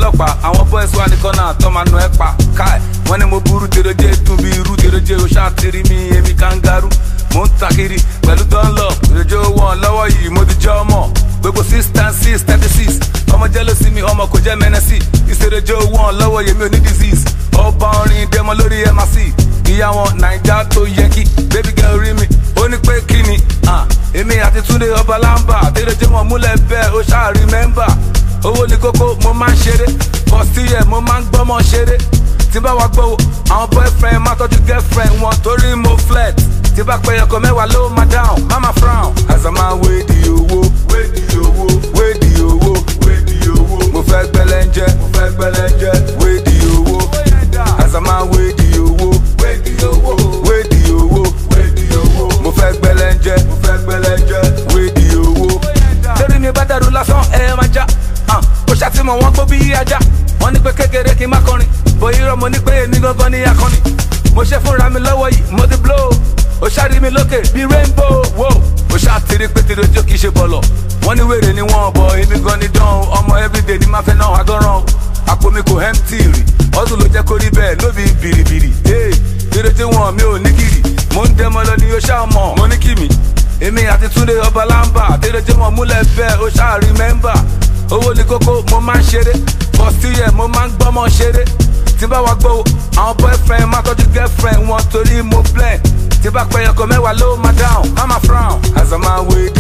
ọlọ́pàá àwọn boys wà ní kọ́nà tó máa nù ẹ́ pa káì wọ́n ní mo burú tèrèjé dùn bí irú tèrèjé o ṣáà tiri mi èmi kangaroo mo ń takiri pẹ̀lú dunlop tèrèjé wọn lọ́wọ́ yìí mo ti jẹ́ ọmọ gbogbo six ten six thirty six ọmọ jẹ́ ló sí mi ọmọ kò jẹ́ mẹ́nẹ́sì ìṣèrèjé wọn lọ́wọ́ yèmi ò ní disease ọba orin dẹmọ lórí mrc ìyá wọn naija tó yẹ kí baby girl rí mi ó ní pé kí ni ah, èmi àti túnde ọba lámbà tèrèjé wọn múlẹ̀ bẹ́ẹ̀ ó ṣáà remember owó ní kókó mo máa ń ṣeré bọ́síyẹ̀ mo máa ń gbọ́mọ ṣeré tí bá wa gbọ́ àwọn boyfriend máa tọ́jú girlfriend wọn torí mo flex tí bá pẹ́ ọkọ̀ mẹ́wàá ló máa down mama frown as a man wey di owó wey di owó wey di owó wey di owó mo fẹ́ gbẹ́lẹ́njẹ́ mo fẹ́ gbẹ́lẹ́njẹ́ wey di owó as a man wey di owó wey di owó wey di owó wey di owó mo fẹ́ gbẹ́lẹ́njẹ́ mo fẹ́ gbẹ́lẹ́njẹ́ wey di owó. torí mi bá dàrú lásán ẹ máa já ah, ó ṣàtìmọ̀ wọn gbó bí ajá wọ́n ní pé kékeré kí n má kọrin bóyá irọ́ mo ní pé èmi gangan ní akọni mo ṣe fúnra mi lọ́wọ́ yìí mo ti blow ó ṣáàrí mi lókè bíi rainbow wo ó ṣàtìrí pé tìrì ojú kì í ṣe bọ̀lọ̀ wọ́n ní wèrè ni wọ́n bọ̀ èmi gan ni dán ọmọ everyday ni máa fẹ́ náà agọ́ràn àpò mi kò empty rì ọdún ló jẹ́ kó rí bẹ́ẹ̀ ló bí bìrìbìrì tìrì tí wọn mi ò ní kiri mo ń dẹmọ lọ ni ó ṣáà mọ̀ mo ní kí mi èmi àti túnde ọba lámbà tìrì tí wọn múlẹ̀ bẹ́ẹ̀ ó ṣáà remember owó ní kókó mo máa ń ṣeré bọ́síyẹ̀ mo máa ń gbọ́mọ ṣeré tí bá wa gbọ́ àwọn boyfriend máa tọ́jú girlfriend wọn torí mo blend tí bá pẹ́ ọkọ̀ mẹ́wàá ló máa down mama frown as a man wey